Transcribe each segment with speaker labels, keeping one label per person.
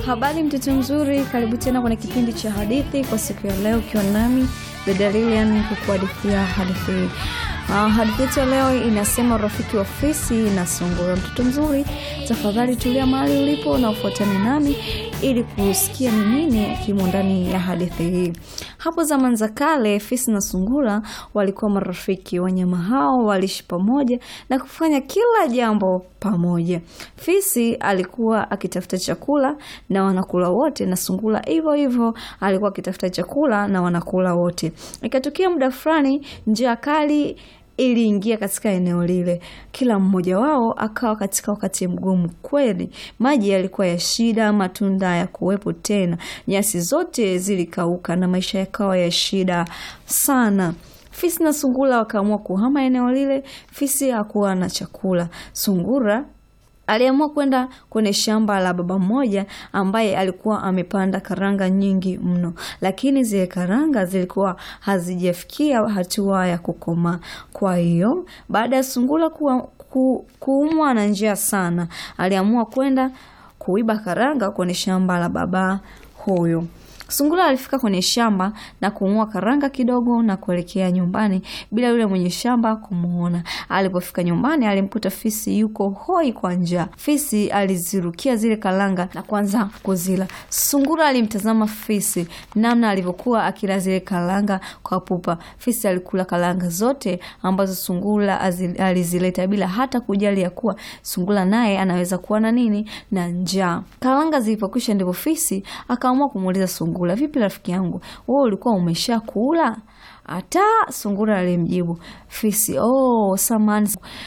Speaker 1: Habari mtoto mzuri, karibu tena kwenye kipindi cha hadithi kwa siku ya leo, ukiwa nami dada Lilian kukuhadithia hadithi hii. Uh, hadithi yetu ya leo inasema rafiki wa fisi na sungura. Mtoto mzuri, tafadhali tulia mahali ulipo na ufuatane nami ili kusikia ni nini kimo ndani ya hadithi hii. Hapo zamani za kale, fisi na sungura walikuwa marafiki. Wanyama hao waliishi pamoja na kufanya kila jambo pamoja. Fisi alikuwa akitafuta chakula na wanakula wote, na sungura hivyo hivyo alikuwa akitafuta chakula na wanakula wote. Ikatokea muda fulani, njaa kali iliingia katika eneo lile. Kila mmoja wao akawa katika wakati mgumu kweli. Maji yalikuwa ya shida, matunda ya kuwepo tena, nyasi zote zilikauka na maisha yakawa ya shida sana. Fisi na sungura wakaamua kuhama eneo lile. Fisi hakuwa na chakula. Sungura aliamua kwenda kwenye shamba la baba mmoja ambaye alikuwa amepanda karanga nyingi mno, lakini zile karanga zilikuwa hazijafikia hatua ya kukomaa. Kwa hiyo baada ya sungura kuwa, ku, kuumwa na njaa sana, aliamua kwenda kuiba karanga kwenye shamba la baba huyo. Sungura alifika kwenye shamba na kung'oa karanga kidogo na kuelekea nyumbani bila yule mwenye shamba kumuona. Alipofika nyumbani, alimkuta fisi yuko hoi kwa njaa. Fisi alizirukia zile karanga na kuanza kuzila. Sungura alimtazama fisi namna alivyokuwa akila zile karanga kwa pupa. Fisi alikula karanga zote ambazo sungura alizileta bila hata kujali ya kuwa sungura naye anaweza kuwa na nini na njaa. Karanga zilipokwisha, ndipo fisi akaamua kumuuliza sungura Vipi rafiki yangu, wewe ulikuwa umesha kula? Hata sungura alimjibu fisi, oh, samani,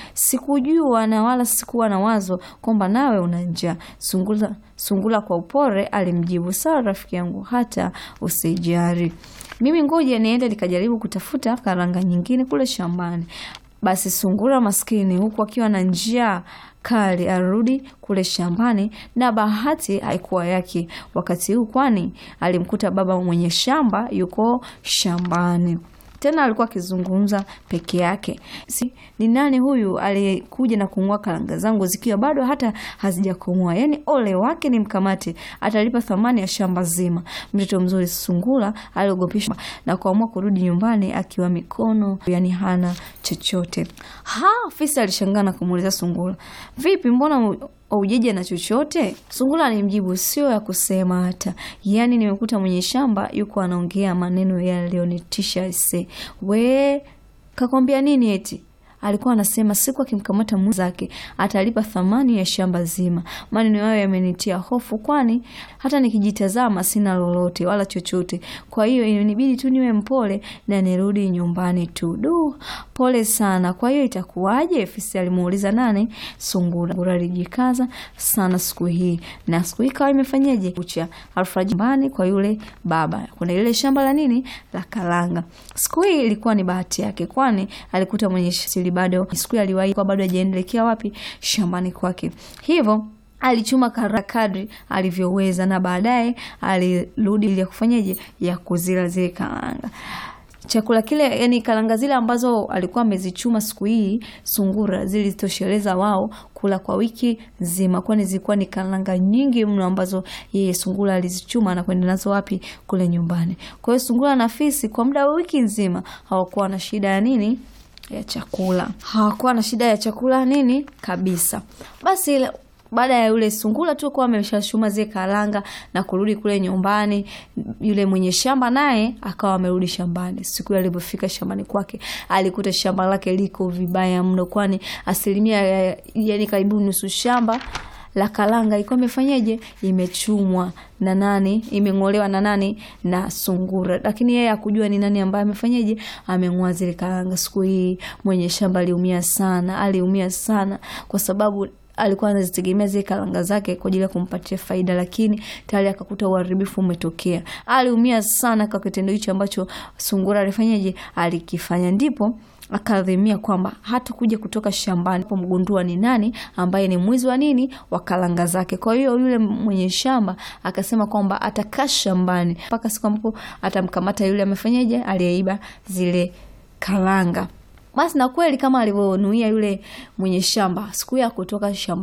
Speaker 1: sikujua na wala sikuwa na wazo kwamba nawe una njaa. Sungura, sungura kwa upore alimjibu, sawa rafiki yangu, hata usijari, mimi ngoja niende nikajaribu kutafuta karanga nyingine kule shambani. Basi sungura maskini, huku akiwa na njaa kali arudi kule shambani, na bahati haikuwa yake wakati huu, kwani alimkuta baba mwenye shamba yuko shambani tena alikuwa akizungumza peke yake. Si, ni nani huyu aliyekuja na kung'oa karanga zangu zikiwa bado hata hazijakomoa? Yaani ole wake ni mkamate, atalipa thamani ya shamba zima. Mtoto mzuri sungura aliogopishwa na kuamua kurudi nyumbani akiwa mikono, yani hana chochote. Ha, fisi alishangaa na kumuuliza sungura, vipi, mbona aujeja na chochote? Sungura alimjibu, sio ya kusema hata, yaani nimekuta mwenye shamba yuko anaongea maneno yaliyonitisha. Se we kakwambia nini? Eti alikuwa anasema siku akimkamata mwenzake atalipa thamani ya shamba zima. Maneno hayo yamenitia hofu, kwani hata nikijitazama sina lolote wala chochote. Kwa hiyo inanibidi tu niwe mpole na nirudi nyumbani tu. Du, pole sana. Kwa hiyo itakuwaje? Fisi alimuuliza nani? Sungura. Sungura alijikaza sana siku hii, na siku hii kawa imefanyaje? Kucha alfajiri nyumbani kwa yule baba, kuna ile shamba la nini la karanga. Siku hii ilikuwa ni bahati yake, kwani alikuta mwenye siri bado siku aliwahi kwa bado hajaendelekea wapi shambani kwake, hivyo alichuma karanga kadri alivyoweza, na baadaye alirudi ili ya kufanyaje ya kuzila zile karanga chakula kile, yani karanga zile ambazo alikuwa amezichuma siku hii, sungura zilitosheleza wao kula kwa wiki nzima, kwani zilikuwa ni karanga nyingi mno ambazo yeye sungura alizichuma na kwenda nazo wapi? Kule nyumbani. Kwa hiyo sungura na fisi kwa muda wa wiki nzima hawakuwa na shida ya nini ya chakula, hawakuwa na shida ya chakula nini kabisa. Basi baada ya yule sungura tu kuwa ameshachuma zile karanga na kurudi kule nyumbani, yule mwenye shamba naye akawa amerudi shambani. Siku ile alipofika shambani kwake, alikuta shamba lake liko vibaya mno, kwani asilimia yani karibu nusu shamba la karanga ilikuwa imefanyaje, imechumwa na nani, imeng'olewa na nani, na sungura. Lakini yeye hakujua ni nani ambaye amefanyaje, ameng'oa zile karanga. Siku hii mwenye shamba aliumia sana, aliumia sana kwa sababu alikuwa anazitegemea zile karanga zake kwa ajili ya kumpatia faida, lakini tayari akakuta uharibifu umetokea. Aliumia sana kwa kitendo hicho ambacho sungura alifanyaje, alikifanya. Ndipo akadhimia kwamba hata kuja kutoka shambani pomgundua ni nani ambaye ni mwizi wa nini wa karanga zake. Kwa hiyo yule mwenye shamba akasema kwamba atakaa shambani mpaka siku ambapo atamkamata yule amefanyaje, aliyeiba zile karanga. Basi na kweli kama alivyonuia yule mwenye shamba, siku ya kutoka shamba